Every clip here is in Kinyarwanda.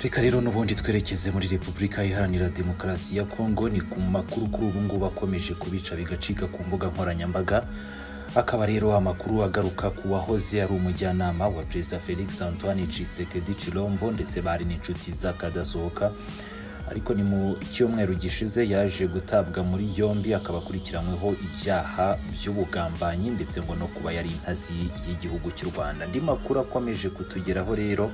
reka rero n'ubundi twerekeze muri repubulika iharanira demokarasi ya kongo ni ku makuru kuri ubu ngubu akomeje kubica bigacika ku mbuga nkoranyambaga akaba rero amakuru agaruka ku wahoze ari umujyanama wa perezida felix antoine tshisekedi chilombo ndetse bari n'inshuti z'akadasohoka ariko ni mu cyumweru gishize yaje gutabwa muri yombi akaba akurikiranyweho ibyaha by'ubugambanyi ndetse ngo no kuba yari intasi y'igihugu cy'u rwanda andi makuru akomeje kutugeraho rero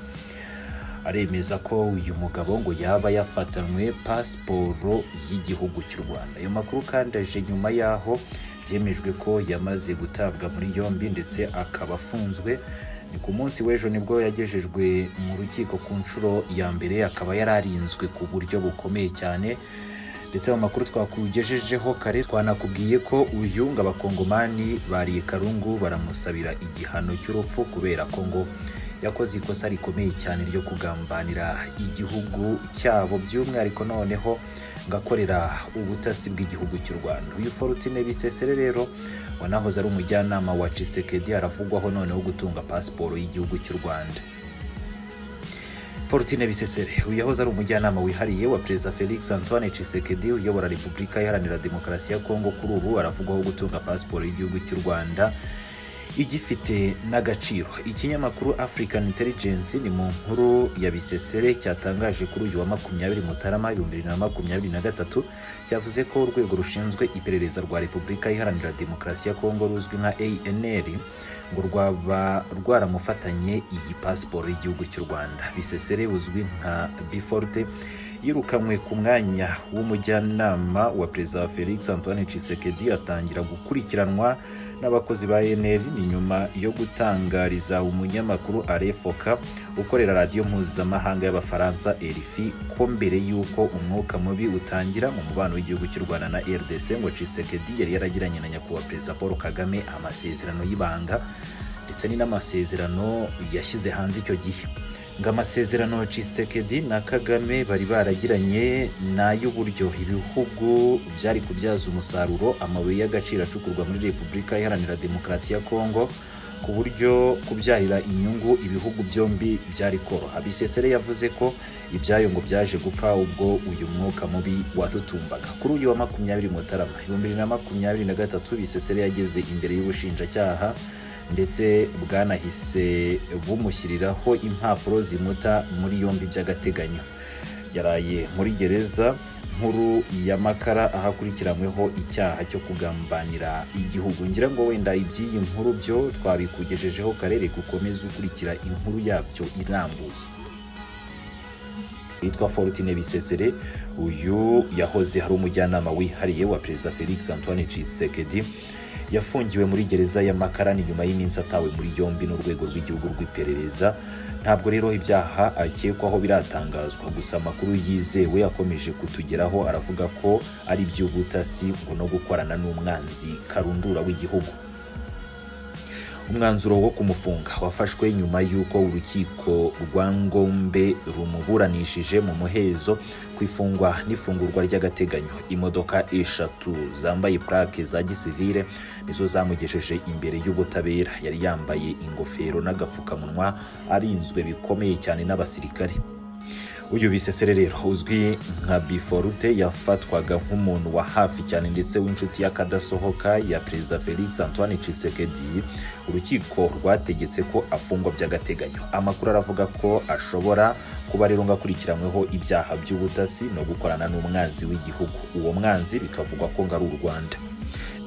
aremeza ko uyu mugabo ngo yaba yafatanywe pasiporo y'igihugu cy'u rwanda ayo makuru kandi aje nyuma y'aho byemejwe ko yamaze gutabwa muri yombi ndetse akaba afunzwe ni ku munsi w'ejo nibwo yagejejwe mu rukiko ku nshuro ya mbere akaba yari arinzwe ku buryo bukomeye cyane ndetse mu makuru twakugejejeho kare twanakubwiye ko uyu ngo abakongomani bariye karungu baramusabira igihano cy'urupfu kubera ko ngo yakoze ikosa rikomeye cyane ryo kugambanira igihugu cyabo by'umwihariko noneho ngakorera ubutasi bw'igihugu cy'u rwanda uyu forutine bisesere rero wanahoze ari umujyanama wa cisekedi aravugwaho noneho gutunga pasiporo y'igihugu cy'u rwanda forutine bisesere uyu yahoze ari umujyanama wihariye wa perezida felix antoine cisekedi uyobora repubulika iharanira demokarasi ya kongo kuri ubu aravugwaho gutunga pasiporo y'igihugu cy'u rwanda igifite n'agaciro ikinyamakuru african intelligence ni mu nkuru ya bisesere cyatangaje kuri uyu wa makumyabiri mutarama ibihumbi bibiri na makumyabiri na gatatu cyavuze ko urwego rushinzwe iperereza rwa repubulika iharanira demokarasi ya kongo ruzwi nka anr ngo rwaba rwaramufatanye iyi pasiporo y'igihugu cy'u rwanda bisesere uzwi nka biforte yirukanywe ku mwanya w'umujyanama wa perezida felix antoine cisekedi atangira gukurikiranwa n'abakozi ba enr ni nyuma yo gutangariza umunyamakuru arefoka ukorera radiyo mpuzamahanga y'abafaransa erifi ko mbere y'uko umwuka mubi utangira mu mubano w'igihugu cy'u rwanda na rdc ngo cisekedi yari yaragiranye na nyakubahwa perezida paul kagame amasezerano y'ibanga ndetse ni n'amasezerano yashyize hanze icyo gihe ngo amasezerano cisekedi na kagame bari baragiranye ni ay'uburyo ibihugu byari kubyaza umusaruro amabuye y'agaciro acukurwa muri repubulika iharanira demokarasi ya kongo ku buryo kubyarira inyungu ibihugu byombi byari koroha bisesere yavuze ko ibyayo ngo byaje gupfa ubwo uyu mwuka mubi watutumbaga kuri uyu wa makumyabiri mutarama ibihumbi bibiri na makumyabiri na gatatu bisesere yageze imbere y'ubushinjacyaha ndetse bwanahise bumushyiriraho impapuro zimuta muri yombi by'agateganyo yaraye muri gereza nkuru ya makara aho akurikiranyweho icyaha cyo kugambanira igihugu ngira ngo wenda iby'iyi nkuru byo twabikugejejeho karere gukomeza ukurikira inkuru yabyo irambuye witwa forutine bisesere uyu yahoze hari umujyanama wihariye wa perezida felix antoine cisekedi yafungiwe muri gereza ya makarani nyuma y'iminsi atawe muri yombi n'urwego rw'igihugu rw'iperereza ntabwo rero ibyaha akekwaho biratangazwa gusa amakuru yizewe akomeje kutugeraho aravuga ko ari iby'ubutasi ngo no gukorana n'umwanzi karundura w'igihugu umwanzuro wo kumufunga wafashwe nyuma y'uko urukiko rwa ngombe rumuburanishije mu muhezo ku ifungwa n'ifungurwa ry'agateganyo imodoka eshatu zambaye purake za gisivire nizo zamugejeje imbere y'ubutabera yari yambaye ingofero n'agapfukamunwa arinzwe bikomeye cyane n'abasirikare uyu bisesere rero uzwi nka biforute yafatwaga nk'umuntu wa hafi cyane ndetse w'inshuti y'akadasohoka ya perezida felix antoine cisekedi urukiko rwategetse ko afungwa by'agateganyo amakuru aravuga ko ashobora kuba rero ngakurikiranyweho ibyaha by'ubutasi no gukorana n'umwanzi w'igihugu uwo mwanzi bikavugwa ko ngo ari u rwanda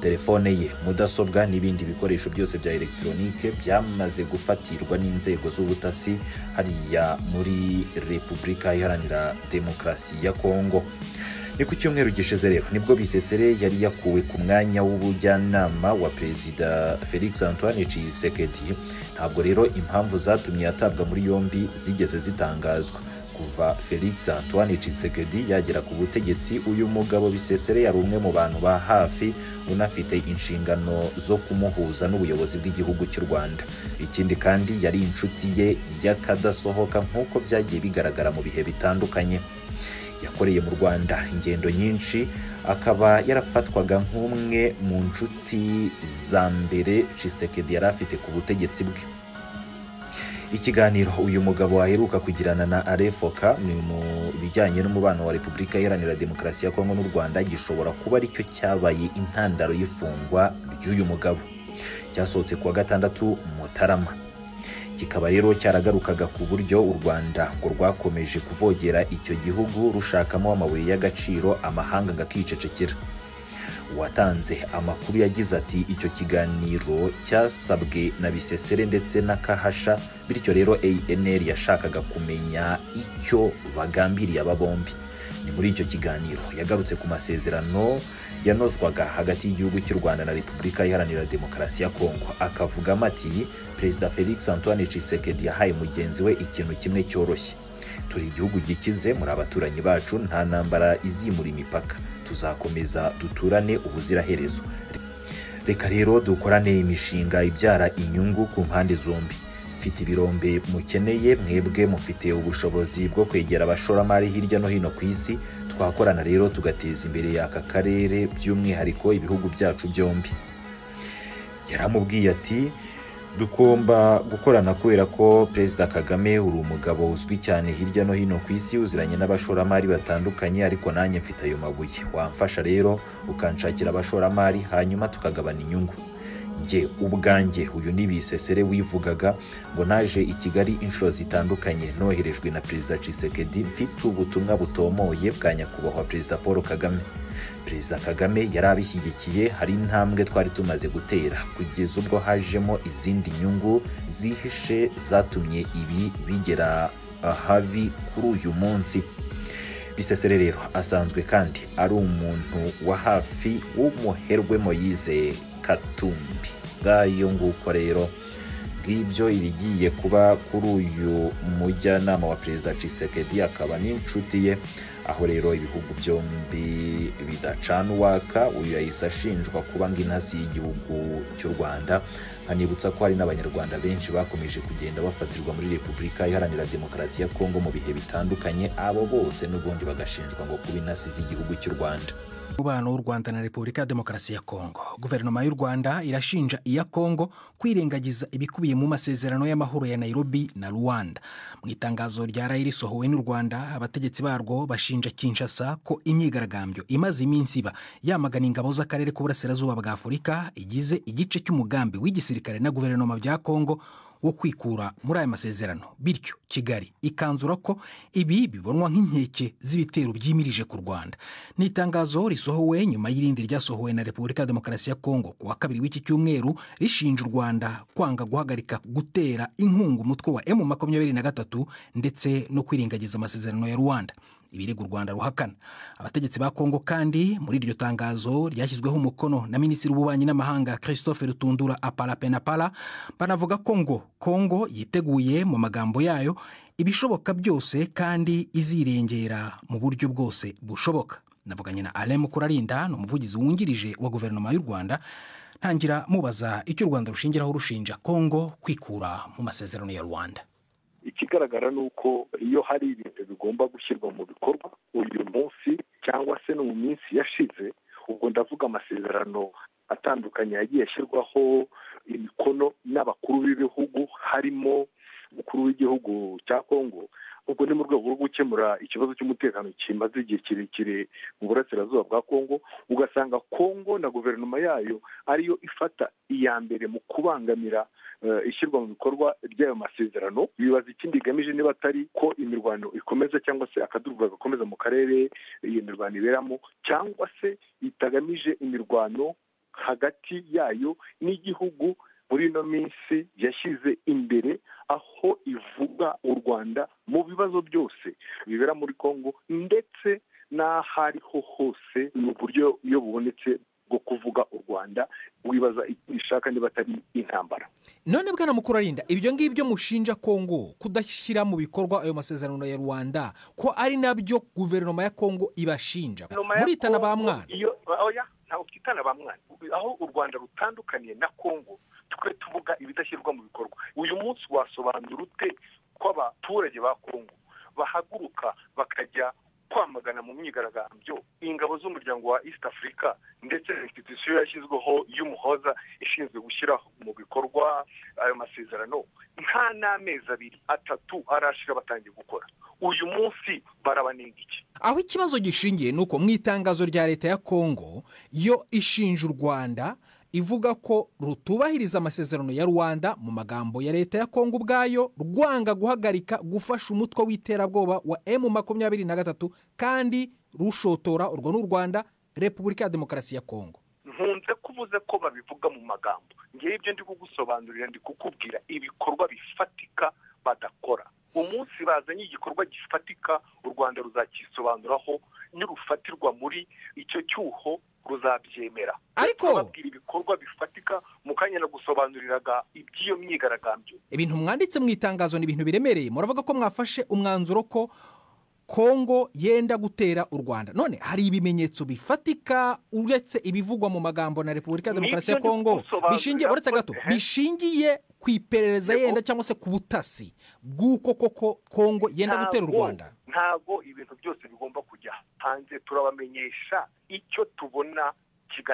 telefone ye mudasobwa n'ibindi bikoresho byose bya elegitoronike byamaze gufatirwa n'inzego z'ubutasi hariya muri repubulika iharanira demokarasi ya kongo ni ku cyumweru gishize rero nibwo bisesere yari yakuwe ku mwanya w'ubujyanama wa perezida felix antoine cisekedi ntabwo rero impamvu zatumye yatabwa muri yombi zigeze zitangazwa kuva felix antoine cisekedi yagera ku butegetsi uyu mugabo bisesere yari umwe mu bantu ba hafi unafite inshingano zo kumuhuza n'ubuyobozi bw'igihugu cy'u rwanda ikindi kandi yari inshuti ye y'akadasohoka nk'uko byagiye bigaragara mu bihe bitandukanye yakoreye mu rwanda ingendo nyinshi akaba yarafatwaga nk'umwe mu nshuti za mbere cisekedi yari afite ku butegetsi bwe ikiganiro uyu mugabo aheruka kugirana na arefoka ni mu bijyanye n'umubano wa repubulika iharanira demokarasi ya kongo n'u rwanda gishobora kuba aricyo cyabaye intandaro y'ifungwa ry'uyu mugabo cyasohotse kuwa gatandatu mutarama kikaba rero cyaragarukaga ku buryo u rwanda ngo rwakomeje kuvogera icyo gihugu rushakamo amabuye y'agaciro amahanga akicecekera uwatanze amakuru yagize ati icyo kiganiro cyasabwe na bisesere ndetse na kahasha bityo rero anr yashakaga kumenya icyo bagambiriye aba bombi ni muri icyo kiganiro yagarutse ku masezerano yanozwaga hagati y'igihugu cy'u rwanda na repubulika iharanira demokarasi ya kongo akavugamo ati perezida felix antoine tshisekedi yahaye mugenzi we ikintu kimwe cyoroshye turi igihugu gikize muri abaturanyi bacu nta ntambara izimura imipaka tuzakomeza duturane ubuziraherezo reka rero dukorane imishinga ibyara inyungu ku mpande zombi mfite ibirombe mukeneye mwebwe mufite ubushobozi bwo kwegera abashoramari hirya no hino ku isi twakorana rero tugateza imbere y'aka karere by'umwihariko ibihugu byacu byombi yaramubwiye ati dugomba gukorana kubera ko perezida kagame uri umugabo uzwi cyane hirya no hino ku isi uziranye n'abashoramari batandukanye ariko nanjye mfite ayo mabuye wamfasha rero ukanshakira abashoramari hanyuma tukagabana inyungu njye ubwanjye uyu ni bisesere wivugaga ngo naje i kigali inshuro zitandukanye noherejwe na perezida cisekedi mfite ubutumwa butomoye bwa nyakubahwa perezida paul kagame perezida kagame yari abishyigikiye hari intambwe twari tumaze gutera kugeza ubwo hajemo izindi nyungu zihishe zatumye ibi bigera ahabi kuri uyu munsi bisesere rero asanzwe kandi ari umuntu wa hafi w'umuherwe moyize katumbi bwayo nguko rero ngibyo ibigiye kuba kuri uyu mujyanama wa perezida cisekedi akaba n'inshuti ye aho rero ibihugu byombi bidacana uwaka uyu yahise ashinjwa kuba ngo intasi y'igihugu cy'u rwanda nkanibutsa ko hari n'abanyarwanda benshi bakomeje kugenda bafatirwa muri repubulika iharanira demokarasi ya kongo mu bihe bitandukanye abo bose n'ubundi bagashinjwa ngo kuba intasi z'igihugu cy'u rwanda umubano w'u rwanda na repubulika ya demokarasi ya kongo guverinoma y'u rwanda irashinja iya kongo kwirengagiza ibikubiye mu masezerano y'amahoro ya nairobi na rwanda mu itangazo rya rayi risohowe n'u rwanda abategetsi barwo bashinja kinshasa ko imyigaragambyo imaze iminsi iba yamagana ingabo z'akarere k'uburasirazuba bwa afurika igize igice cy'umugambi w'igisirikare na guverinoma bya kongo wo kwikura muri aya masezerano bityo kigali ikanzura ko ibi bibonwa nk'inkeke z'ibitero byimirije ku rwanda ni itangazo risohowe nyuma y'irindi ryasohowe na repubulika ya demokarasi ya kongo ku wa kabiri w'iki cyumweru rishinja u rwanda kwanga guhagarika gutera inkunga umutwe wa emu makumyabiri na gatatu ndetse no kwirengagiza amasezerano ya rwanda ibirego u rwanda ruhakana abategetsi ba kongo kandi muri iryo tangazo ryashyizweho umukono na minisitiri w'ububanyi n'amahanga christophe rutundura aparapenapara banavuga ko ngo kongo yiteguye mu magambo yayo ibishoboka byose kandi izirengera mu buryo bwose bushoboka navuganye na alain mukurarinda ni umuvugizi wungirije wa guverinoma y'u rwanda ntangira mubaza icyo u rwanda rushingiraho rushinja kongo kwikura mu masezerano ya rwanda ikigaragara ni uko iyo hari ibintu bigomba gushyirwa mu bikorwa uyu munsi cyangwa se no mu minsi yashize ubwo ndavuga amasezerano atandukanye yagiye ashyirwaho imikono n'abakuru b'ibihugu harimo umukuru w'igihugu cya kongo ubwo ni mu rwego rwo gukemura ikibazo cy'umutekano kimaze igihe kirekire mu burasirazuba bwa kongo ugasanga kongo na guverinoma yayo ariyo ifata iya mbere mu kubangamira ishyirwa mu bikorwa ry'ayo masezerano bibaza ikindi igamije niba atari ko imirwano ikomeza cyangwa se akaduruvaga gakomeza mu karere iyo mirwano iberamo cyangwa se itagamije imirwano hagati yayo n'igihugu muri ino minsi yashyize imbere aho ivuga u rwanda mu bibazo byose bibera muri kongo ndetse n'ahariho hose mu buryo iyo bubonetse bwo kuvuga u rwanda wibaza icyo ishaka niba atari intambara none bwana mukuru arinda ibyo ngibyo mushinja kongo kudashyira mu bikorwa ayo masezerano ya rwanda ko ari nabyo guverinoma ya kongo ibashinja muritana ba mwana ntabwo twitana ba mwana aho u rwanda rutandukaniye na kongo twe tuvuga ibidashyirwa mu bikorwa uyu munsi wasobanura ute ko abaturage ba kongo bahaguruka bakajya kwamagana mu myigaragambyo ingabo z'umuryango wa east africa ndetse na institusiyo yashyizweho y'umuhoza ishinzwe gushyira mu bikorwa ayo masezerano nta n'amezi abiri atatu arashira batangiye gukora uyu munsi barabanenga iki aho ikibazo gishingiye ni uko mu itangazo rya leta ya kongo yo ishinja u rwanda ivuga ko rutubahiriza amasezerano ya rwanda mu magambo ya leta ya kongo ubwayo rwanga guhagarika gufasha umutwe w'iterabwoba wa emu makumyabiri na gatatu kandi rushotora urwo n'u rwanda repubulika ya demokarasi ya kongo nkunze kuvuze ko babivuga mu magambo ngewe ibyo ndi kugusobanurira ndi kukubwira ibikorwa bifatika badakora umunsi bazanye igikorwa gifatika u rwanda ruzakisobanuraho nirufatirwa muri icyo cyuho ruzabyemera Ariko- babwira ibikorwa bifatika mu kanya nagusobanuriraga iby'iyo myigaragambyo ibintu mwanditse mu itangazo ni ibintu biremereye muravuga ko mwafashe umwanzuro ko kongo yenda gutera u rwanda none hari ibimenyetso bifatika uretse ibivugwa mu magambo na repubulika ya Ni demokarasi ibyo ya kongo ndi kugusobanurira bishingiye uretse gato ko- ehe. bishingiye ku iperereza Yego. yenda cyangwa se ku butasi bw'uko koko kongo yenda Ntabwo- gutera u rwanda ntabwo ibintu byose bigomba kujya hanze turabamenyesha icyo tubona kigamije